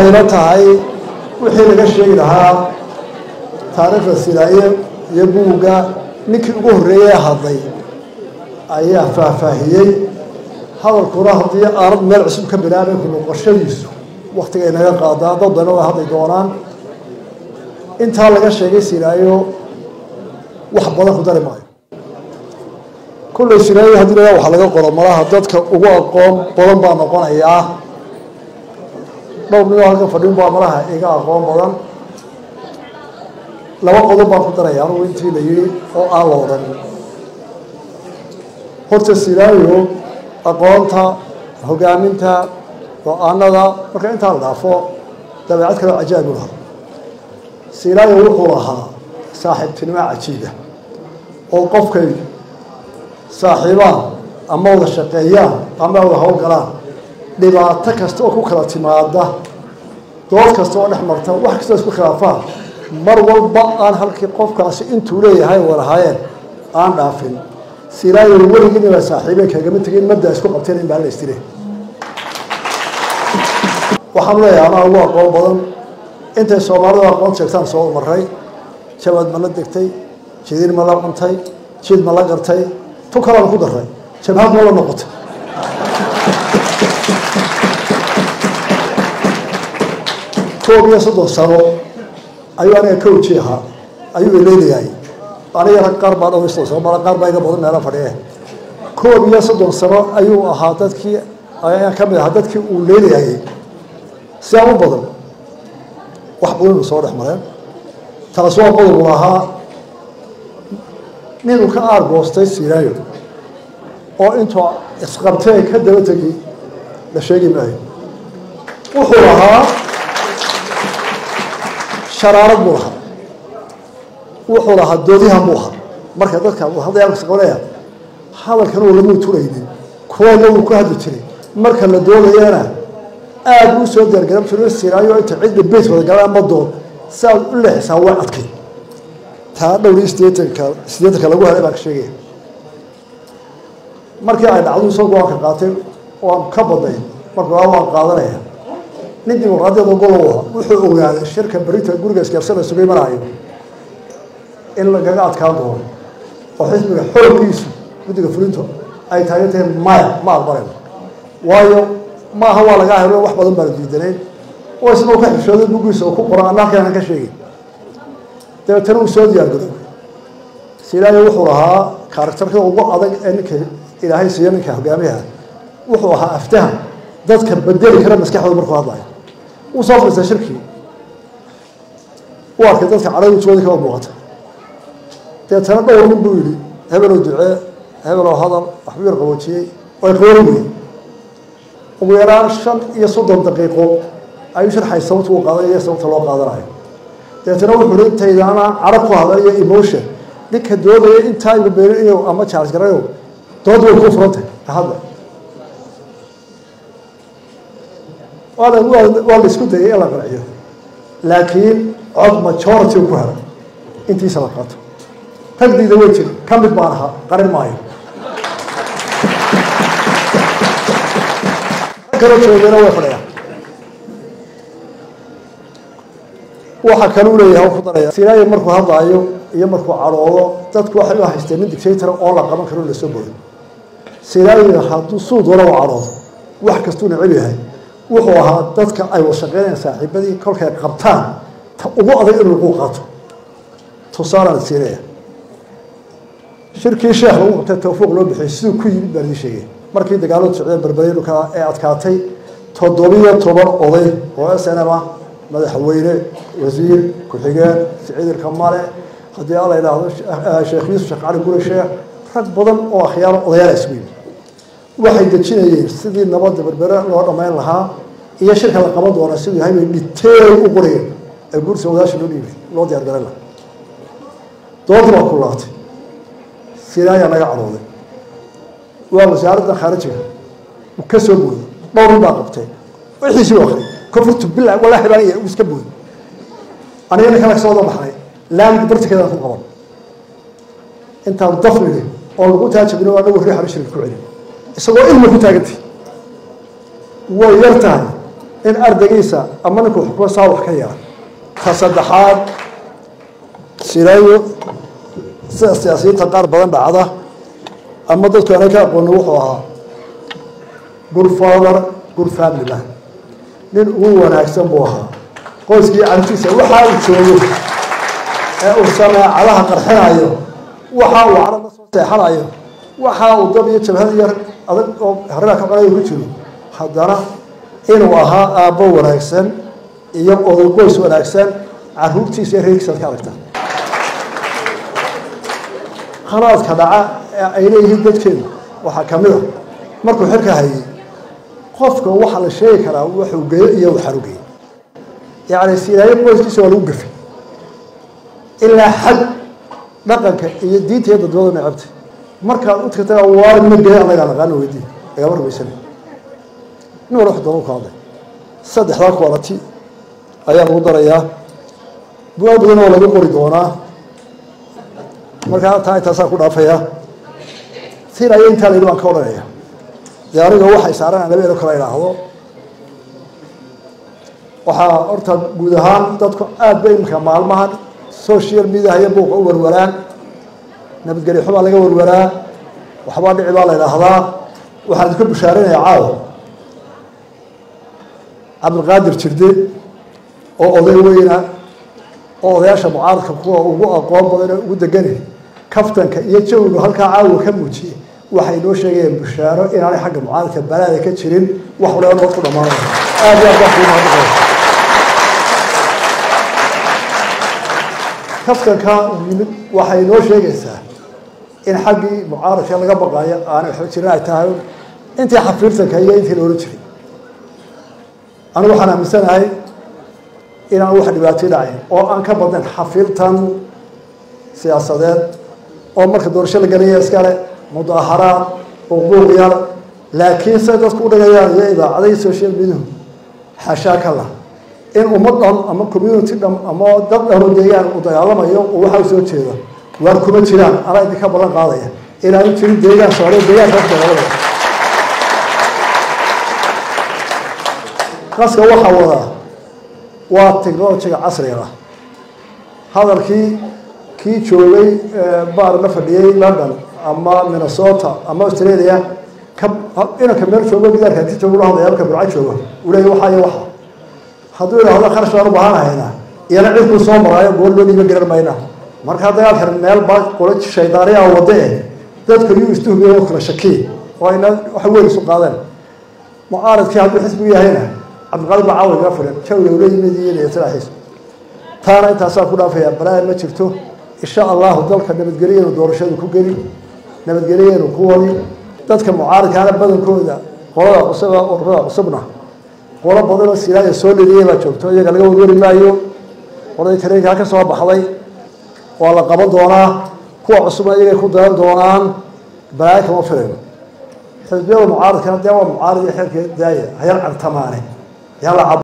waxayna tahay wixii laga sheegi lahaa taariikhda silaaye iyo buugga ninkii ugu horreeyey hadlay ayaa faahfaahiyey hadalkuna haddii aanad meel cusub ka bilaabay ku noqoshadiisu waktiga ay naga qaadaa dad dana way hadli doonaan intaa laga sheegay silaayo wax badan ku dari maayo kullay silaayo haddii la waxa laga qoro malaha dadka ugu aqoon badan baa noqonayaa dhowr ninoo halkan fadhin baa malaha iga aqoon badan laba qodob baan ku daraya anugu intii la yidhi oo aan la odhan horta silaayo aqoonta hogaaminta go-aanada marka intaa la dhaafo dabeecad kaleo cajaa'ib u lahaa silaayo wuxuu lahaa saaxiibtinimo cajiiba oo qofkay saaxiibaan ama wada shaqeeyaan ama wada howlgalaan dhibaato kasta oo ku kala timaada dood kasta oo dhex marta wax kastoo isku khilaafaan mar walba aan halkii qofkaasi intuu leeyahay walahaayeen aan dhaafin silaayo weligiina waa saaxiibeen kagama tegin maddaa isku qabteen in baa la istire waxaan leeyahay anaa ugu aqoon badan intay soomaalidu aqoon sheegtaan soo maray jabad ma la degtay jidiin ma la cuntay jid ma la gartay tu kalaan ku daray jabhad ma la noqotay koob iyo soddon sano ayuu aniga coachi ahaa ayuu ileelayahay aniga rag qaar baa dhowr iyo soddon sano mala qaar baa iga badan meela fadhiye koob iyo soddon sano ayuu ahaa dadkii ayaan ka mid ahaa dadkii uu leelayayay sidaa u badan wax badan uu soo dhex mareen taas waa qodobu lahaa ninuu ka aargoostay silaayo oo intuu isqabtee ka daba tegi la sheegi maayo wuxuu lahaa sharaarad buu lahaa wuxuu lahaa doodihan buu ahaa marka dadka hadayaqabanaya hadalkan uu lamuu turaynin kuwana wuu ku hadli jiray marka la doodayana aada u soo diyaargaran jiro silaayo inta cidda beyt wada galaan ma doon si aad u leexisaa way adkay taa dhowr iyo sideetanka sideetanka lagu helay baan ka sheegaya markii ay dhacdu isagoo go-aanka qaatay waan ka badnay marka waa waan qaadanaya nin dimuqraadiyada golow ah wuxuu ogaaday shirka berita guriga isgaarsan isugu imanayo in lagaga adkaan doono oo xisbiga xooggiisu guddiga fulinto ay taagan tahay maya ma aqbalayno waayo maaha waa lagaa helo wax badan baa la diidanayn oo isagoo ka xishooday bugiisa oo ku qoran anna halkaanan ka sheegay dabeetana uu soo diyaargaroobay silaayo wuxuu lahaa karaktarka ugu adag ee ninka ilaahay siiyo ninka hogaamiyaha wuxuu ahaa aftahan dadka bedeli kara maskaxdooda markuu hadlayo wuu soo fadhiistay shirkii u arkay dadka cadhawjooda kaba muuqata dabeetana dhowr nin buu yidhi hebeloo ducee hebeloo hadal waxbuu yar qaboojiyey way qaboori weyey ugu yaraan shan iyo soddon daqiiqo ayuu sharxay sababta uu qaadanayo sababta loo qaadanayo dabeetana wuxuu hi intaydaana cadho ku hadlayo emotion ninka doodaya intaa ibabeelinayo ama charge garayo dood way kuu furantay hadla waa la isku dayay in la qanciyo laakiin cod majority ku helay intiisa la qaato ragdiida way jiri ka mid baan ahaa qarin maayo kalo joogana way fadhiyaan waxa kaluu leeyahay ku daraya silaayo markuu hadlaayo iyo markuu cadhoodo dadku waxay u haysteen nin dictator oo la qaban karo lasoo bodo silaayo hadduu suu doona u cadhoodo wax kastuu neceb yahay wuxuu ahaa dadka ay washaqeynayaan saaxiibadii kolkay qabtaan ta ugu adag inuu lagu qaato tusaalaan siinaya shirkii sheekh lagu qabtay tawfiiq loo bixiyey siduu ku yimid baan idin sheegay markii dagaaladu socdeen berbereenu ka ee adkaatay toddobiyo toban oday oo s n m ah madaxweyne wasiir ku-xigeen siciidirka male haddii alla idhaahdo sheekh yuusuf sheekh cali guri sheekh rag badan oo akhyaaro odayaal isku yimid waxay dejinayeen sidii nabadda berbere loo dhammayn lahaa iyo shirka la qaban doona siduu yahay bay dhiteey u qorayeen ee guursa wadaasha loo dhiibay loo diyaar garan laha doodii baa kulaatay silaayaa naga cadhooday waa wasaaradda khaarijiga uu ka soo booday dhowr nin baa qabtay wixiisii u akhriyay kofurtu bila walaahi baan uu iska booday aniga ninka laga soo wada baxnay laamiga bartikeedaan ku qaban intaan dafnigi oo lagu taajabino anagu riixan shirka ku celin isagoo ilmi ku taagantay way yar tahay in ardaygiisa ama ninkuu xukumo saa wax ka yara ta saddexaad silayo sida siyaasiyiinta qaar badan dhacda ama dadku aanay ka aqooni wuxuu ahaa good father good family man nin ugu wanaagsan buu ahaa qoyskii cartiisa waxa uu joogo ee uu sameecadaha qarxinayo waxa uu carab la soo seexanayo waxa uu dab iyo jabhad yar adag oo harina ka qolay ku jiro haddana inuu ahaa aabbo wanaagsan iyo oday qoys wanaagsan caruurtiisa iyo reerkiisa ad ka aragta khalaadka dhaca ee ay leeyihiin dadkeenu waxaa ka mid a markuu xilka hayay qofka waxaa la sheegi karaa wuxuu geeyo iyo waxaanu geeyey yacni silaayo qoyskiisa waa lagu gafay ilaa xad dhaqanka iyo diinta iyo dadnimada necabta markaad u tagtaa waar ma geeyo anagaa naqaano weydii lagama rumaysana nin wala wax doona ku hadlay saddexdaa quality ayaa lagu darayaa bugaag badan oo lagu qori doonaa markaa taa intaasaa ku dhaafaya sin aya intaa layidhi baan ka odhanaya dee aniga waxay saaran aan laba elo kala idhaahdo waxaa horta guud ahaan dadku aad ba imika maalmahan social mediaha iyo buuqa u warwaraan nabadgelyo xubaa laga warwaraa waxbaa dhici baa la idhaahdaa waxaan idinka bushaarinaya caawa cabdilqaadir jirde oo oday weyna oo odayaasha mucaaradka kuwa ugu aqoon badan ee ugu degani kaftanka iyo jawigu halkaa caawa ka muujiyey waxay noo sheegayeen bushaaro inaanay xagga mucaaradka balaada ka jirin wax waliba nabad ku dhamaanaya aad iyo aad baan kuu mahadnaqaya kaftanka yimid waxay noo sheegaysaa in xaggii mucaaradka laga baqaayo aanay waxba jirin ay tahay intii xafiirtanka iyo intii la ohan jiray anigu waxaan aaminsanahay inaan wax dhibaatay dhacayn oo aan ka badnayn xafiirtan siyaasadeed oo marka doorasho la gelaya iskale mudaaharaad uquuq yar laakiin say dadku u dhagayaan iyo idaacadahi social mediahu xashaa ka lah in ummad dhan ama community dhan ama dad dhano deegaan uu dagaalamayo oo waxa u soo jeeda waar kuma jiraan anaa idinka ballan qaadaya inaanu jirin deegaan soomaaliya deegaanka dagaalamaya qaska waxaa wadaa waa technologiga casriga ah hadalkii kii joogay baar la fadhiyey london ama minnesota ama australia ka inanka meel joogo gidaarka inti joogo la hadlaya halka burca jooga uu leeyahy waxa iyo waxa hadduu idhaahdo kharash baan u baahanahaynaa iyana cidkuu soo maraayo goor loo dhiiba garan mayna markaa dagaalkan meel baa qolo shaydaaniyaa wade eh dadka yuu istuhubiya oo kala shakiy oo ayna waxa weyn isu qaadeen mucaaradkii hadduu xisbigu yahayna cabdiqaadir baa caawa iga filan jawiga ula yimid iyo niyatalaxiis taana intaasaa ku dhaafaya balaayan ma jirto insha allahu dalka nabadgelyeenu doorashadu ku geli nabadgelyeenu ku wadi dadka mucaaradkaana badankooda qolada cusub ururada cusubna qolo badanoo silaaya soo leliyay baa joogto iyaga laga warwari maayo qoladii tareenkaa ka soo baxday waa la qaban doonaa kuwa cusubna iyagay ku dayan doonaan balaayo kama filayno xisbiyada mucaaradkana dee waa mucaarad iyo xeerkeed daaya hayar cartamaane yala